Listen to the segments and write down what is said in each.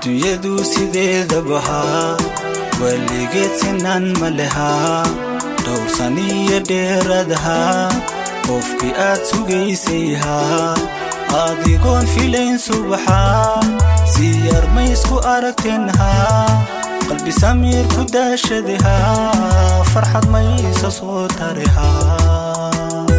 adduunyadu sideedabahaa weligeed sinan ma lehaa dhowrsan iyo dheeradahaa qofkii aad sugaysayhaa adigoon filayn subaxaa si yar ma isku aragteenhaa qalbi samiir ku daashadahaa farxad maysa soo tarehaa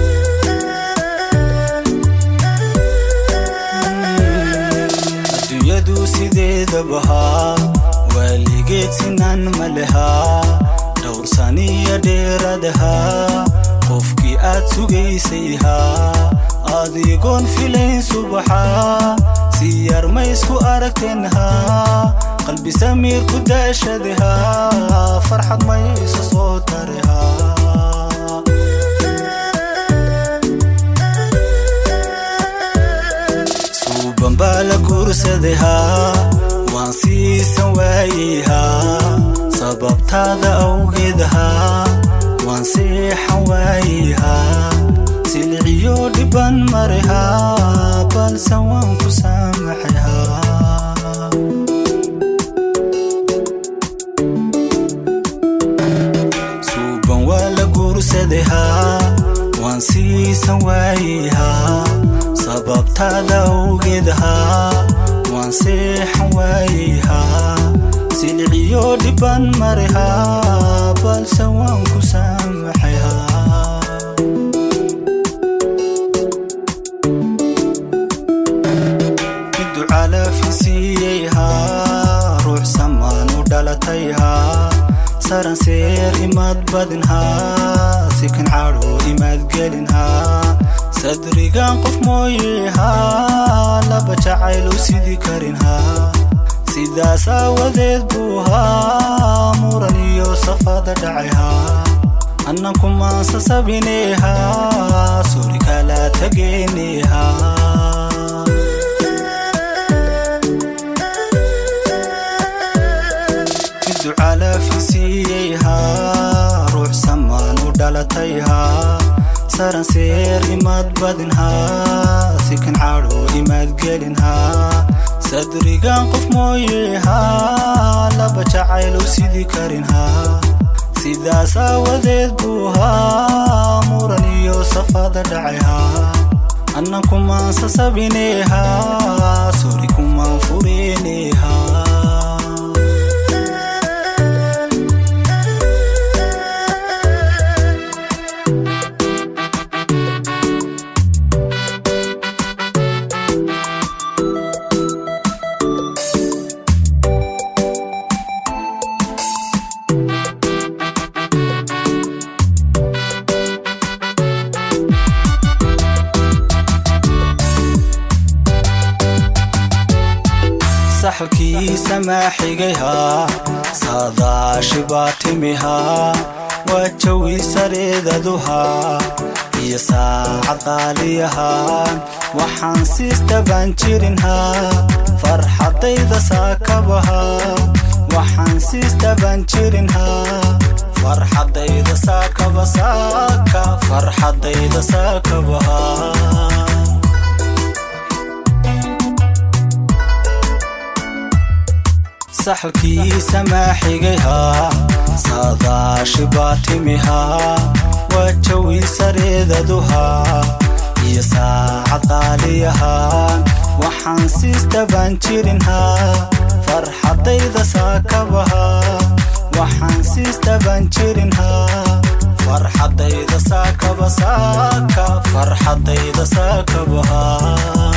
adduunyadu sideedabahaa weligeed sinan ma lehaa dhowrsan iyo dheeradahaa qofkii aad sugaysayhaa adigoon filayn subaxaa si yar ma isku aragteenhaa qalbi samiir ku daashadahaa farxad maysa soo tarehaa suuban baa la guursadahaa waan siisan waayeyhaa sababtaada awgeedahaa waan seexan waayeyhaa siliciyo dhiban marehaa balse waan ku saamaxayhaa suuban waa la guursadahaa waan siisan waayeyhaa sababtaada awgeedahaa waan seexan waayeyhaa siliciyo dhiban marehaa balse waan ku saamaxayhaa midu calafisiiyeyhaa ruux samaan u dhalatayhaa saran seer imaad badinhaa sikan cadho imaad gelinhaa sadrigan qof mooyehaa laba jacaylu sidii karinhaa sidaas aawadeed buu haa muran iyo safada dhacayhaa annan kumaansa sabineehaa suri kala tageeneehaa midu calafisiiyeyhaa ruux samaan u dhalatayhaa saran seer imaad badinhaa sikan cadho imaad gelinhaa sadrigan qof mooyehaa laba jacaylu sidii karinhaa sidaas aawadeed buu haa muran iyo safada dhacayhaa annan kumaansa sabineehaa suri kumaan fureeneehaa saxalkiisa maaxigayhaa saadaashi baa timihaa waa jawi sareedaduhaa iyo saacad qaaliyahaa waxaan siistabaan jirinhaa farxadayda saakabahaa waxaan siistabaan jirinhaa farxadayda saakaba saaka farxadayda saakabahaa saxalkiisa maaxigayhaa saadaashi baa timihaa waa jawi sareedaduhaa iyo saacad qaaliyahaa waxaan siistabaan jirinhaa farxadayda saakabahaa waxaan siistabaan jirinhaa farxadayda saakaba saaka farxadayda saakabahaa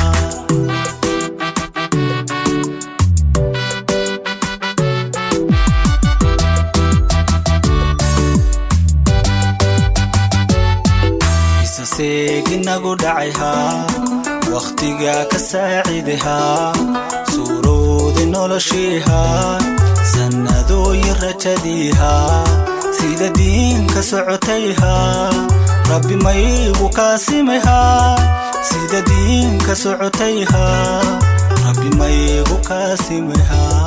seeginagu dhacayhaa wakhtigaa ka saacidahaa suurowda noloshiihaa sannadooyin rajadiihaa sida diinka socotayhaa rabbi maygu kaasimayhaa sida diinka socotayhaa rabbi maygu kaasimayhaa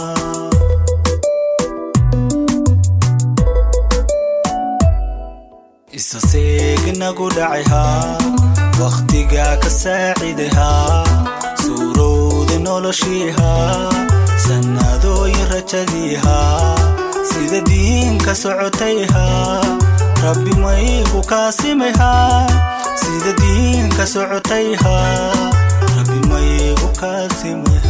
isa seeginagu dhacayhaa wakhtigaa ka saacidahaa suurowda noloshiihaa sannadooyin rajadiihaa sida diinka socotayhaa rabbi maygu kaasimayhaa sida diinka socotayhaa rabbi maygu kaasimayhaa